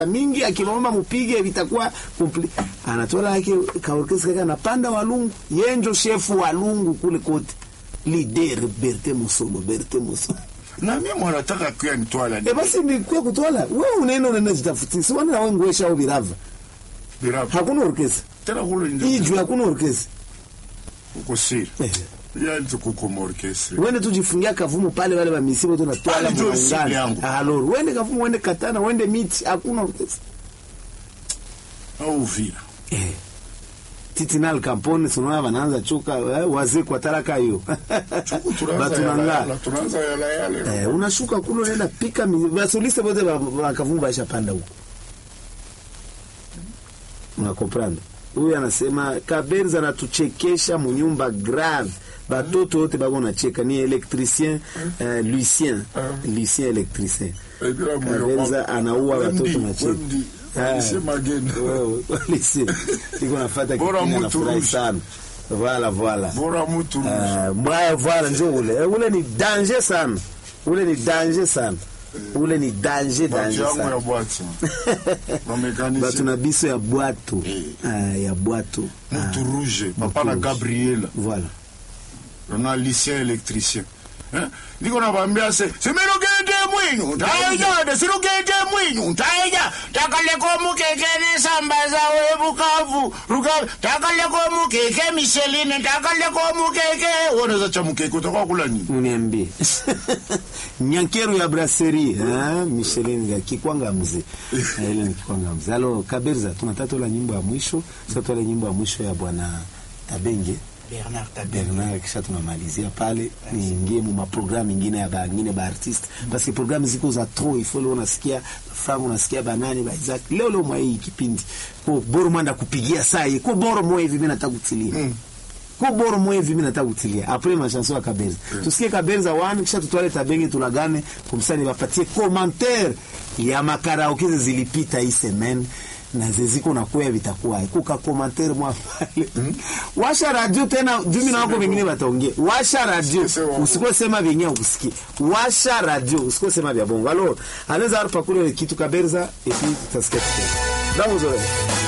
mingi akimwomba mupige vitakuwa kompli anatola yake kaorkesi kaka napanda walungu yenjo shefu walungu kule kote lider Berte Musolo Berte Musolo na mimi mwanataka kuya nitwala e basi ni kwa kutwala wewe unaenda unaenda jitafuti si wana wewe ngwesha au birava birabu hakuna orkesi tena kule ndio iju hakuna orkesi uko siri eh. ya ndio kuko morkesri wende tujifungia kavumu pale wale wa misibo tunatwala Pale ndio simu muungano yangu. alor wende kavumu wende katana wende miti hakuna orkesi au vila eh. titinal kampone sunaona wanaanza chuka eh, wazee kwa taraka hiyo Chuku tunaanza batunanga yala- tunaanza yala yale eh, unashuka kule unaenda pika mi- basoliste bote bakavumu baishapanda huko unakomprendre huyu anasema kaberza anatuchekesha munyumba grave batoto wote bako nacheka ni elektricien uh, lucien lucien elektricien Eh, bila moyo kaberza wako. anaua Wemdi, watoto nacheka wemdi. Alisema agenda. lise iko nafata Bora kipindi mtu anafurahi rushi. sana voilà voilà bora mtu Ah, mbaya voilà njo ule Eh, ule ni danger sana ule ni danger sana ule ni danger bati danger yangu ya sana bwati batu bamekanishe na biso ya bwato Eh. Ah, ya bwato Ah, mutu rouge papa na rouge. gabriela voilà na lycée électricien Eh, ndiko nabambia se simirugende mwinyu ntaija sirugende mwinyu ntaija takaleko mukeke nesambaza webukavu ruka takaleko mukeke micheline takaleko mukeke woneza cha mukeke utakuwa kula nini uniambie nyankeru ya brasserie ah, Michelin ya kikwanga mzee Ah, ile ni kikwanga mzee alo kaberza tunataka tola nyimbo ya mwisho sasa tola nyimbo ya mwisho ya bwana Tabenge Bernard Tabeng. Bernard kisha tunamalizia pale niingie mu maprogramu ingine ya bangine ba artiste parce que programu ziko za trop il faut leo unasikia Frank unasikia banani ba Isaac leo leo mwa hii kipindi ko boro mwanda kupigia saa hii ko boro mwa hivi mimi nataka kutilia mm. ko boro mwa hivi mimi nataka kutilia après ma chanson ya Kabenza mm. tusikie Kabenza one kisha tutwale Tabenge tulagane kumsani bapatie commentaire ya makaraoke zilipita hii semaine na zeziko na kwea vitakuwa kuka commentaire mwa pale washa radio tena jumi na wako wengine wataongea washa radio Sisi wa- usikuwe sema vyenye ukusikia washa radio usikuwe sema vya bongo alors anaweza arpa kule kitu kaberza et puis tutasikia tena damu zoe